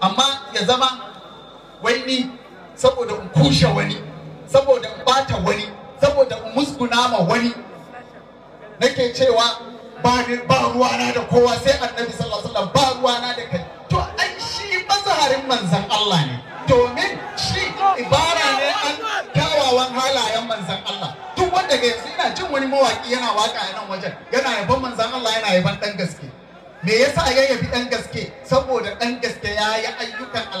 amma ya zama wai ni saboda in kushe wani saboda in bata wani saboda in musguna ma wani nake cewa ba ni ba ruwana da kowa sai annabi sallallahu alaihi wasallam ba ruwana da kai to ai shi mazaharin manzan Allah ne domin shi ibara ne an kyawawan halayen manzan Allah duk wanda ga yanzu ina jin wani mawaki yana waka a nan wajen yana yaban manzan Allah yana yaban dan gaske me yasa ya yabi dan gaske saboda dan gaske ya yi ayyukan